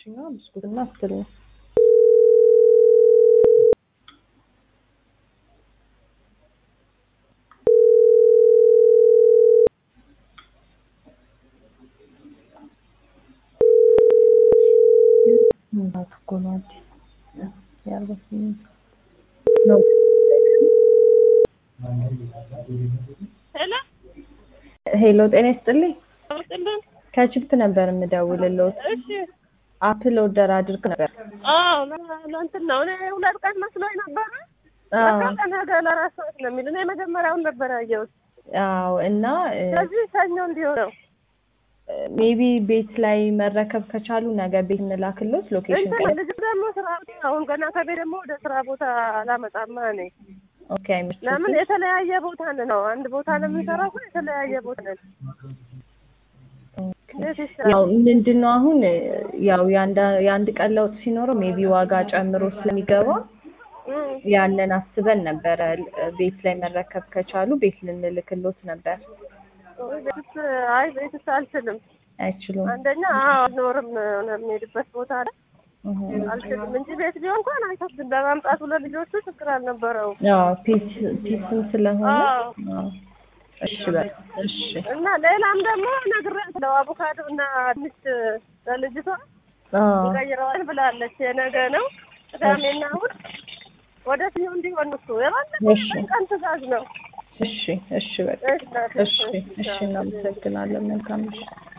እና ብስኩትና ስትል ነው። ምናት እኮ ነው አዲስ የአርባ ስምንት ነው። ሄሎ ሄሎ ጤና ይስጥልኝ። አውጥልን። ከችፕ ነበር የምደውልልዎት። እሺ አፕል ኦርደር አድርግ ነበር። አዎ ለ- ለእንትን ነው እኔ ሁለት ቀን መስሎኝ ነበረ። አዎ ለካ ነገ ለአራት ሰዓት ነው የሚል እኔ መጀመሪያውን ነበር ያየሁት። አዎ እና ስለዚህ ሰኞ እንዲሆን ነው ሜቢ ቤት ላይ መረከብ ከቻሉ ነገ ቤት እንላክልዎት። ሎኬሽን እንትን ቀ ልጅ ደግሞ ስራ አሁን ገና ከቤት ደግሞ ወደ ስራ ቦታ አላመጣማ እኔ ኦኬ አይመስልም። ለምን የተለያየ ቦታ ነው አንድ ቦታ ነው የምንሰራው ግን የተለያየ ቦታ ነን እንዴት ይሰራል ያው ምንድን ነው አሁን ያው የአንድ- የአንድ ቀን ለውጥ ሲኖረው ሜቢ ዋጋ ጨምሮ ስለሚገባ እም፣ ያንን አስበን ነበረ ቤት ላይ መረከብ ከቻሉ ቤት ልንልክልዎት ነበር። ቤትስ አይ ቤትስ አልችልም አይችሉም። አንደኛ አዎ አልኖርም የሚሄድበት ቦታ ላይ እህ። አልችልም እንጂ ቤት ቢሆን እንኳን አይከብድም ለማምጣቱ ለልጆቹ ችግር አልነበረውም አዎ ፒስ ፒስም ስለሆነ አዎ። አዎ። እሺ በቃ እሺ እና ሌላም ደግሞ ነግሬያለሁ አቮካዶ እና ድንች ለልጅቷ አዎ እንቀይረዋል ብላለች የነገ ነው ቅዳሜና እሑድ ወደ ስኞ እንዲሆን እሱ የባለፈው እሺ። ቀን ትእዛዝ ነው እሺ እሺ በቃ እሺ እሺ እሺ እናመሰግናለን። መልካም እሺ